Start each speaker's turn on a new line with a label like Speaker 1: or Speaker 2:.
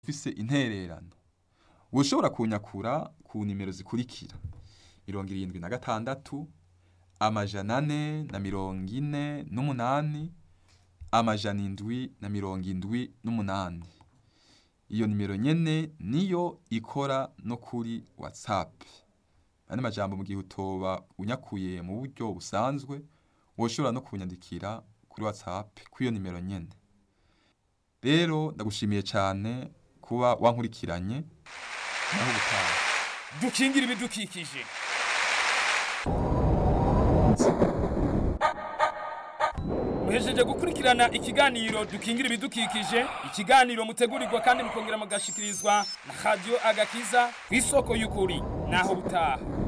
Speaker 1: ufise intererano woshobora kunyakura ku nimero zikurikira mirongo irindwi na gatandatu amajana ane na mirongo ine n'umunani amajana indwi na mirongo indwi n'umunani iyo nimero nyene niyo ikora no kuri whatsapp andi majambo mu gihe utoba unyakuye mu buryo busanzwe woshobora no kunyandikira kuri whatsapp kw'iyo nimero nyene rero ndagushimiye cyane kuba wankurikiranye naho ubutaha
Speaker 2: dukingira ibidukikije muhejeje gukurikirana ikiganiro dukingira ibidukikije ikiganiro mutegurirwa kandi mukongera mugashikirizwa na radiyo agakiza ku isoko y'ukuri naho butaha